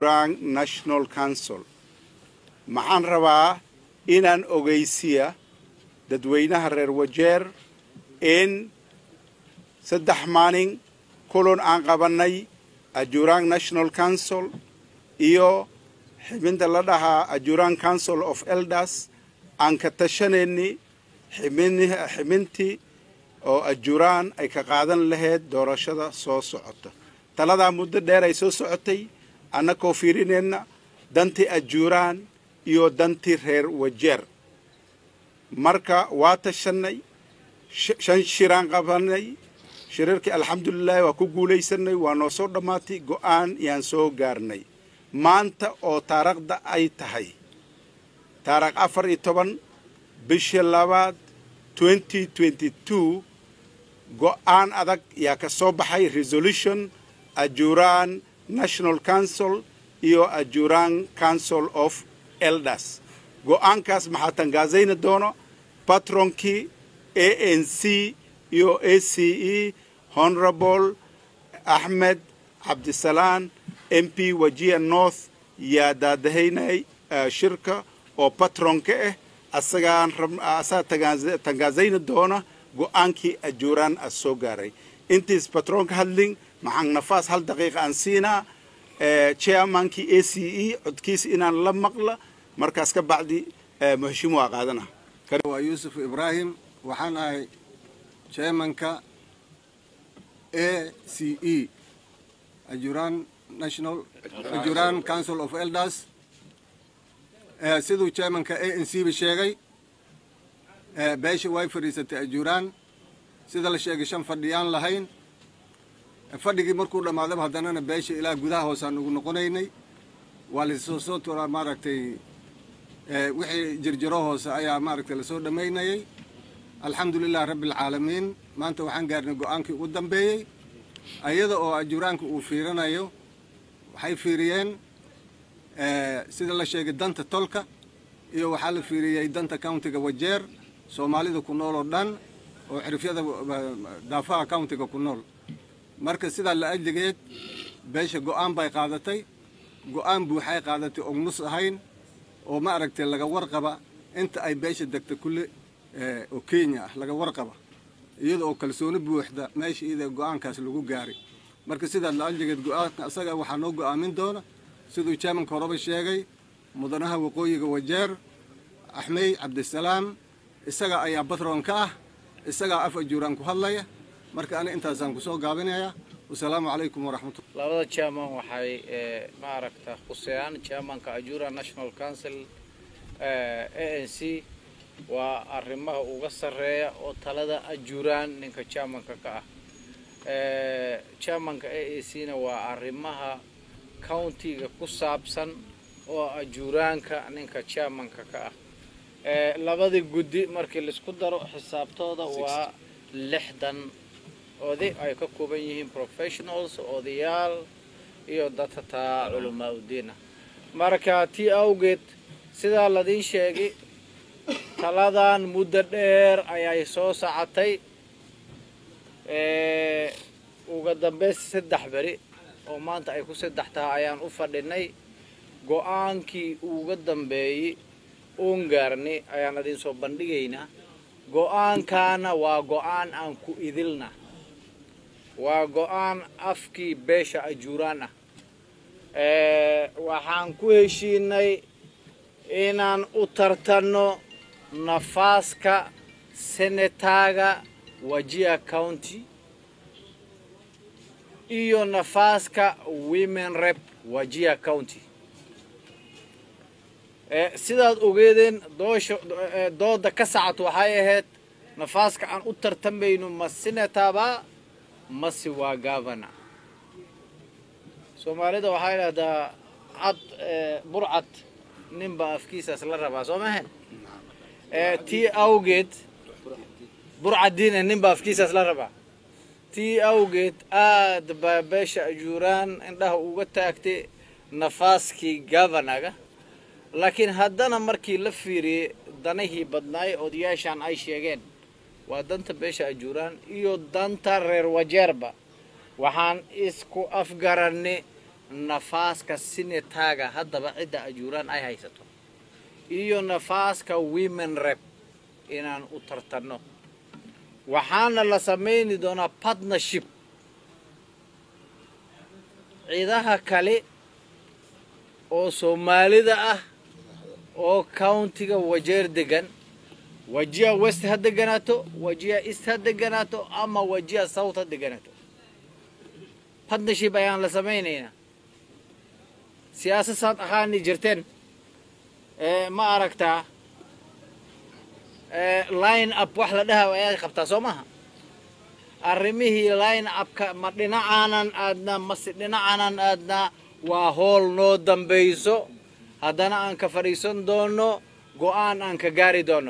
Rang National Council maxaan rabaa inaan ogeysiya dadweynaha reer wajeer in saddex maalin kulan aan qabannay ajurang national council iyo xibinta la dhahaa ajurang council of elders aan ka tashanayni xibintii oo ajuraan ay ka qaadan lahayd doorashada soo socota taladaa muddo dheer ay soo socotay annakoo fiirinayna dantii ajuraan iyo dantii reer wajeer marka waa tashanay shan shiraan qabanay shirarkii alxamdulilaahi waa ku guulaysanay waa noo soo dhammaatay go'aan yaan soo gaarnay maanta oo taariikhda ay tahay taarikh afar iyo toban bisha labaad twenty twenty two go'aan adag yaa ka soo baxay resolution ajuraan national council iyo ajuraan council of elders go'aankaas maxaa tangaazayna doono patronkii a n c iyo a c e honorable axmed cabdisalaan m p wajia north yaa daadahaynay shirka oo patronka ah asagaan asagaa tangaazayna doona go'aankii ajuraan a soo gaaray intiis patronka hadlin maxaan nafaas hal daqiiqa aan siinaa chairmankii a c e codkiisa inaan la maqla markaas ka bacdi muheshimu waa qaadana waa yuusuf ibraahim waxaan ahay chairmanka a c e ajuran national ajuran council of elders siduu chairmanka a n c ba sheegay beesha way fadhiisatay ajuraan sida la sheegay shan fadhiyaan lahayn fadhigii markuu dhammaadaba haddanana beesha ilaa gudaha hoosaan ugu noqonaynay waa lasoo soo turaa maaragtay wixii jirjiro hoose ayaa maaragtay lasoo dhammaynayay alxamdulilah rabbi alcaalamiin maanta waxaan gaarnay go-aankii ugu dambeeyey ayada oo ajuraanka uu fiirinayo waxay fiiriyeen sida la sheegay danta tolka iyo waxaa la fiiriyey danta countiga wajeer soomaalida ku nool oo dhan oo xirifyada daafaha countiga ku nool marka sidaa la ajligeed beesha go-aan bay qaadatay go-aan buuxay qaadatay og nus ahayn oo ma aragtay laga warqaba inta ay beesha degta kulle oo kenya ah laga warqaba iyada oo kalsooni buuxda meesha iyada go-aankaas lagu gaaray marka sidaa la ajligeed go-aanka asaga waxaa noo go-aamin doona siduu chairmanka horeba sheegay mudanaha waqooyiga wajeer axmey cabdisalaam isaga ayaa batron ka ah isagaa af ajuuraan ku hadlaya marka ani intaasaan kusoo gaabinayaa wasalaamu calaykum waraxmatullah labada chairman waxay maaragta khuseeyaan chairmanka ajura national council a n c waa arrimaha uga sarreeya oo talada ajuraan ninka chairmanka ka ah chairmanka a a c na waa arrimaha countiga ku saabsan oo ajuraanka ninka chairmanka ka ah labadii guddi markii laisku daro xisaabtooda waa lixdan oday ay ka kooban yihiin professionals odayaal iyo dadka taa culamaa udiina marka tii awgeed sidaa ladiin sheegay taladan muddo dheer ayay soo socotay uga dambeys saddex beri oo maanta ay ku saddex tahay ayaan u fadhinay go-aankii uga dambeeyey uun gaarni ayaan idin soo bandhigaynaa go-aankaana waa go-aan aan ku idilna waa go-aan afkii beesha ajuuraan ah waxaan ku heshiinay inaan u tartanno nafaaska senataga wajia county iyo nafaaska women rep wajia county sidaad ogeedeen doosha dooda ka sacad waxay ahayd nafaaska aan u tartamayno ma senataba mase waa governor soomaalida waxay dhahdaa cad burcad ninba afkiisaas la rabaa soo mahan tii awgeed burcadiina ninba afkiisaas la rabaa tii awgeed aad baa beesha ajuuraan indhaha uga taagtay nafaaskii governaga laakiin haddana markii la fiiriyey danihii badnaay odayaashan ay sheegeen waa danta beesha ajuuraan iyo danta reer wajeerba waxaan isku afgaranay nafaaska sinetaaga haddaba cidda ajuuraan ay haysato iyo nafaaska women rep inaan u tartanno waxaana la samayni doonaa partnership ciidaha kale oo soomaalida ah oo countiga wajeer degan wajiya west ha deganaato wajiya east ha deganaato ama wajiya south ha deganaato partnership ayaan la samaynaynaa siyaasasaad ahaani jirteen ma aragtaa line up wax la dhaha ayaad qabtaa soo maha arrimihii line upka ma dhinacaanan aadnaa mase dhinacaanan aadnaa waa hool noo dambayso haddana aan ka fadhiisan doono go-aan aan ka gaari doono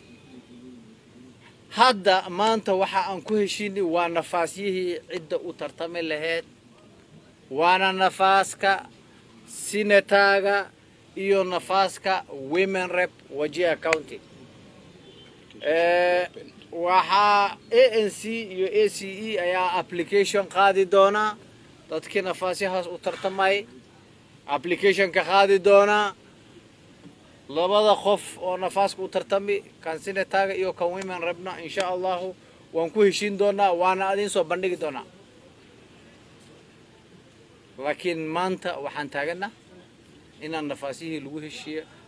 hadda maanta waxa aan ku heshiinay waa nafaasyihii cidda u tartami lahayd waana nafaaska sinetaaga iyo nafaaska women rep wajia county waxaa a n c iyo a c e ayaa application qaadi doonaa dadkii nafaasyahaas u tartamay applicationka qaadi doonaa labada qof oo nafaaska u tartami kan sinetaaga iyo kan women repna insha allahu waan ku heshiin doonaa waana adin soo bandhigi doonaa laakiin maanta waxaan taaganaa inaan nafaasyihii lagu heshiiyo